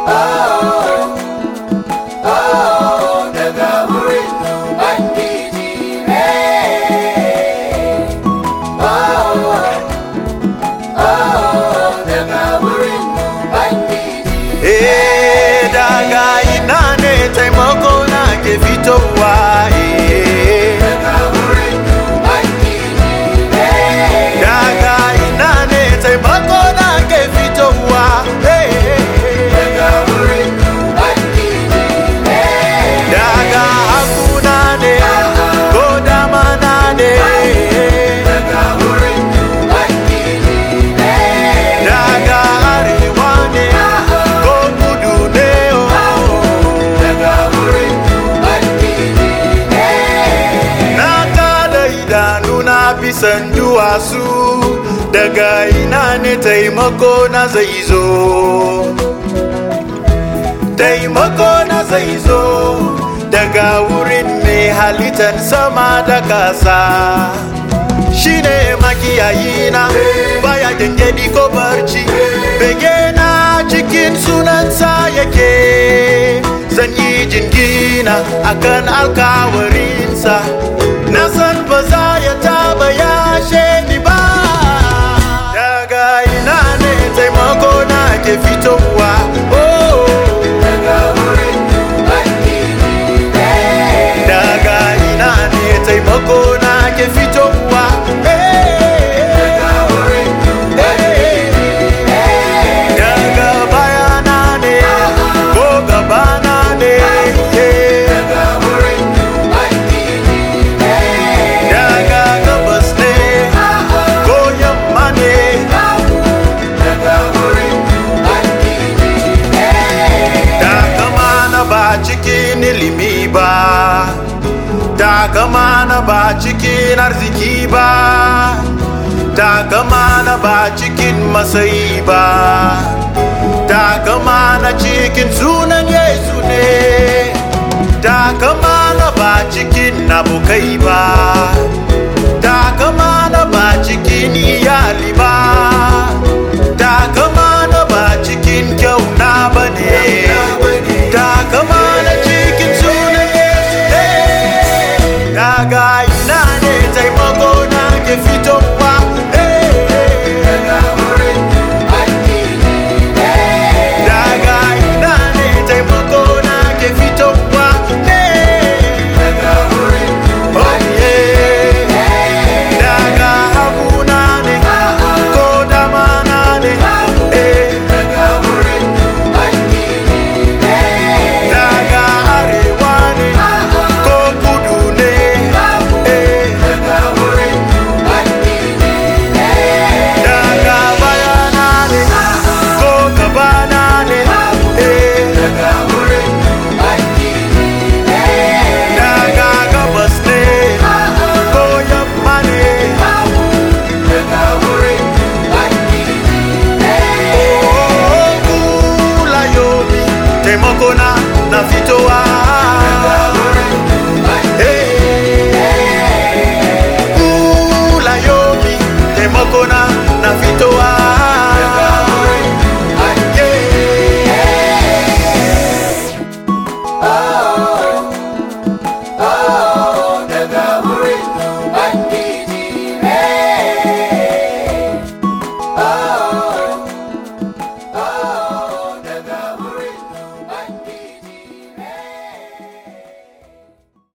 daga wurin Ubangiji ne. daga wurin Ubangiji. Eh, daga ina ne taimako na ke fitowa eh. Daga wurin Ubangiji ne. daga ina ne taimako na ke fitowa eh. Daga wurin Ubangiji ne. daga hakuna ne ko dama na ne Daga wurin Ubangiji ne. daga arewa ne ko kudu ne oh. Daga wurin Ubangiji ne. na kada idanu na bisan duwatsu daga ina ne taimako na zai zo taimako na zai zo daga wurin mai halittar sama da kasa shine makiyayi na baya gengedi ko barci bege na cikin sunansa yake zan yi jingina akan alkawarinsa na san ba za ya taba yashe ni ba daga ina ne taimako na ke fitowa oh. Daga wurin Ubangiji ne. daga ina ne taimako na ke fitowa Daga wurin Ubangiji ne. daga bayana ne ko gabana ne Daga wurin Ubangiji ne. daga gabas ne ko yamma ne Daga wurin Ubangiji ne. takama na ba cikin ilimi ba takama na ba cikin arziki ba takama na ba cikin masayi ba takama na cikin sunan yesu ne takama na ba cikin abokai ba takama na ba cikin iyali ba takama na ba cikin kyauna ba ne takama na cikin sunan yesu ne daga ina ne taimako na ke fitowa Daga wurin Ubangiji ne. daga ina ne taimako na ke fitowa Daga wurin oh yeah daga haguna ne ko dama na ne eh Daga wurin Ubangiji ne. daga arewa ne ko kudu ne eh Daga wurin Ubangiji ne. daga bayana ne ko gabana ne eh Daga wurin Ubangiji ne. daga gabas ne ko yamma ne Daga wurin Ubangiji ne. oh kula yomi taimako na